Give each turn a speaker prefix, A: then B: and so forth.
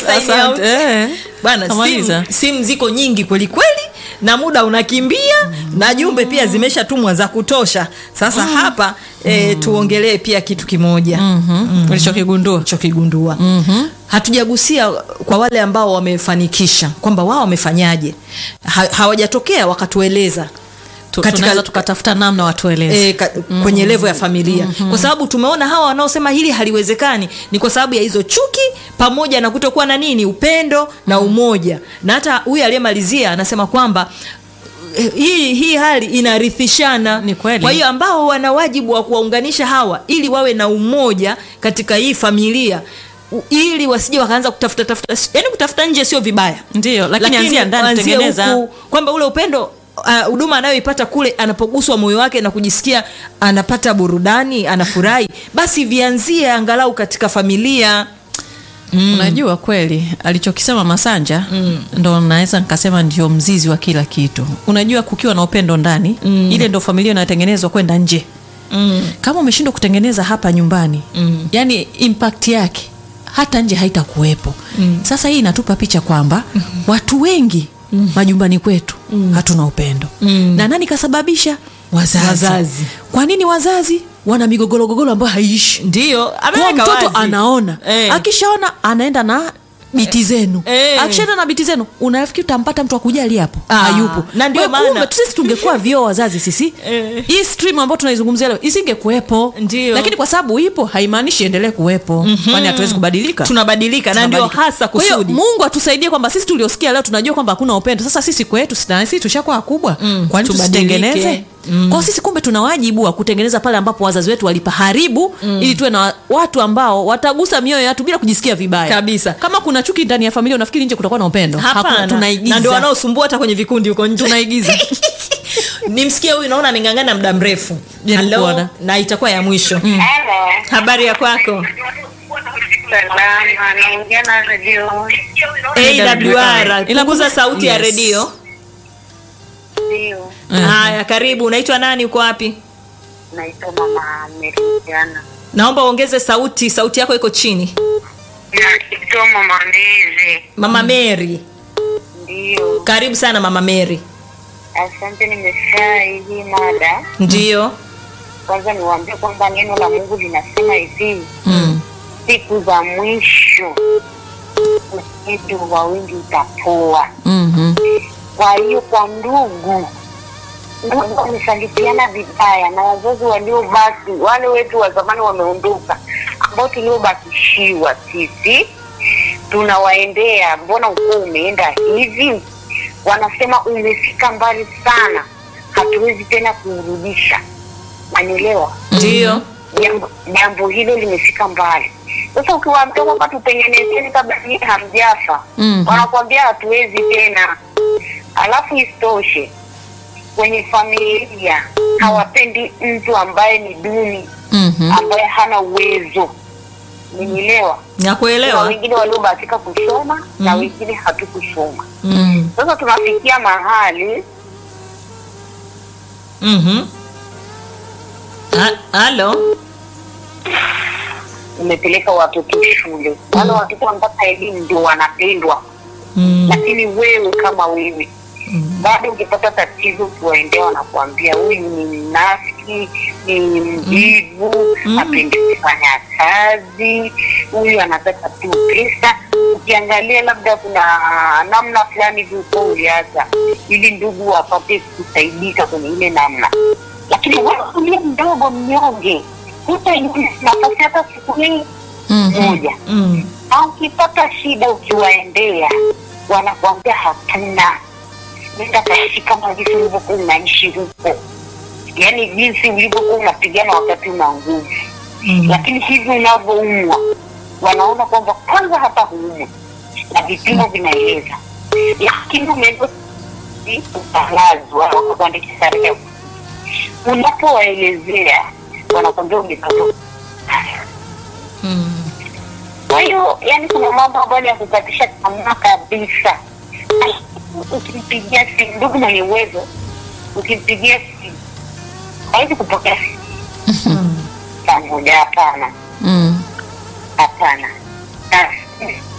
A: sign
B: Asante,
A: out.
B: eh.
A: bwana
B: Kamaliza.
A: simu, simu ziko nyingi kweli kweli na muda unakimbia na jumbe pia zimeshatumwa za kutosha sasa hapa e, tuongelee pia kitu kimoja
B: Mhm. ulichokigundua
A: chokigundua hatujagusia kwa wale ambao wamefanikisha kwamba wao wamefanyaje ha, hawajatokea wakatueleza
B: Tu-
A: Katika-
B: tunaweza tukatafuta namna watueleze
A: e, ka, kwenye levo ya familia kwa sababu tumeona hawa wanaosema hili haliwezekani ni kwa sababu ya hizo chuki pamoja na kutokuwa na nini upendo na umoja na hata huyu aliyemalizia anasema kwamba eh, hii hii hali inarithishana
B: Ni kweli.
A: kwa hiyo ambao wana wajibu wa kuwaunganisha hawa ili wawe na umoja katika hii familia u- ili wasije wakaanza kutafuta tafuta yani kutafuta nje sio vibaya
B: ndio lakini anzia ndani
A: anzie
B: tengeneza
A: huku, kwamba ule upendo ah, huduma anayoipata kule anapoguswa moyo wake na kujisikia anapata burudani anafurahi basi vianzie angalau katika familia
B: unajua kweli alichokisema masanja mm. ndo naweza nikasema ndio mzizi wa kila kitu unajua kukiwa na upendo ndani mm. ile ndo familia inayotengenezwa kwenda nje
A: mm.
B: kama umeshindwa kutengeneza hapa nyumbani mm. yani impact yake hata nje haitakuwepo mm. sasa hii inatupa picha kwamba mm. watu wengi mm. majumbani kwetu mm. hatuna upendo mm. na nani kasababisha wazazi.
A: Wazazi.
B: kwa nini wazazi wana migogologogolo ambayo haiishi
A: ndio
B: kwa
A: ameweka
B: mtoto
A: wazi.
B: anaona
A: Eh.
B: akishaona anaenda na biti zenu
A: Eh.
B: akishaenda na biti zenu unafikiri utampata mtu akujali hapo
A: Ah,
B: hayupo
A: na ndio
B: Kwa hiyo
A: maana-
B: kumbe sisi tungekuwa vioo wazazi sisi
A: Eh.
B: hii stream ambayo tunaizungumzia leo isingekuwepo
A: Ndio.
B: lakini kwa sababu ipo haimaanishi endelee kuwepo kwani hatuwezi kubadilika
A: tunabadilika na ndio
B: Tunabadilika.
A: hasa
B: Kwa hiyo
A: kusudi
B: mungu atusaidie kwamba sisi tuliosikia leo tunajua kwamba hakuna upendo sasa sisi kwetu sisi sisi tushakuwa wakubwa
A: Mm,
B: kwani
A: tubadilike.
B: tusitengeneze mm. kwao sisi kumbe tuna wajibu wa kutengeneza pale ambapo wazazi wetu walipaharibu mm. ili tuwe na watu ambao watagusa mioyo ya watu bila kujisikia vibaya
A: Kabisa.
B: kama kuna chuki ndani ya familia unafikiri nje kutakuwa na upendo Hakuna,
A: hapana
B: tunaigiza
A: na ndio wanaosumbua hata kwenye vikundi huko nje
B: tunaigiza
A: nimsikie huyu naona ameng'ang'ana muda mrefu
B: Je,
A: Hello?
B: nikuona?
A: na itakuwa ya mwisho
C: Halo.
A: habari ya kwako
C: Salama, naongea na redio.
A: awr
B: Ila
A: punguza
B: kuna-
A: sauti ya
B: Yes.
A: redio
C: Ndio.
B: Mhm.
A: haya karibu unaitwa nani uko wapi
C: Naitwa Mama Meridiana.
A: naomba uongeze sauti sauti yako iko chini
C: Naitwa Mama Mezi.
A: mama mary
C: Ndio.
A: karibu sana mama mary
C: Asante, nimefurahi hii mada.
A: ndio
C: Kwanza niwaambie kwamba neno la Mungu linasema hivi,
B: mm.
C: siku za mwisho upendo wa wengi utapoa.
B: mm-hmm.
C: Kwa hiyo kwa ndugu ndugu wamesalitiana vibaya, na wazazi waliobaki, wale wetu wa zamani wameondoka, ambao tuliobakishiwa sisi tunawaendea, mbona ukoo umeenda hivi? Wanasema umefika mbali sana, hatuwezi tena kuurudisha. Manielewa?
A: ndio
C: jambo jambo hilo limefika mbali. Sasa ukiwaambia kwamba tutengenezeni kabla nyinyi hamjafa,
B: Mhm.
C: wanakuambia hatuwezi tena. Alafu isitoshe kwenye familia hawapendi mtu ambaye ni duni,
B: Mm-hmm.
C: ambaye hana uwezo. Umenielewa? Kuna
A: nakuelewa
C: wengine waliobahatika kusoma na wengine hatukusoma.
A: mm.
C: Sasa tunafikia mahali
A: mm-hmm. Ha- halo
C: umepeleka watoto shule, wale watoto wanapata elimu ndio wanapendwa
A: mm.
C: lakini wewe kama wewe bado ukipata tatizo ukiwaendea wanakuambia huyu ni mnafiki ni mvivu apendi kufanya kazi huyu anataka tu pesa ukiangalia labda kuna namna fulani hivi uko uliaza ili ndugu wapate kusaidika kwenye ile namna lakini wewe uliye mdogo mnyonge hutaingia nafasi hata siku hii
B: Mm-hmm.
C: moja
A: Mm.
C: au ukipata shida ukiwaendea wanakuambia hatuna nenda kaishi kama jinsi ulivyokuwa unaishi huko yaani jinsi ulivyokuwa unapigana wakati una nguvu
A: Mm.
C: lakini hivi unavyoumwa wanaona kwamba kwanza hata huumwi na vipimo vinaeleza lakini umeenda utangazwa wakakuandikisha tarehe unapowaelezea wanakwambia umepata
A: Mm.
C: kwa hiyo yani kuna mambo ambayo ni ya kukatisha tamaa kabisa ukimpigia simu ndugu mwenye uwezo ukimpigia simu hawezi kupokea simu pamoja hapana
B: Mm.
C: hapana Na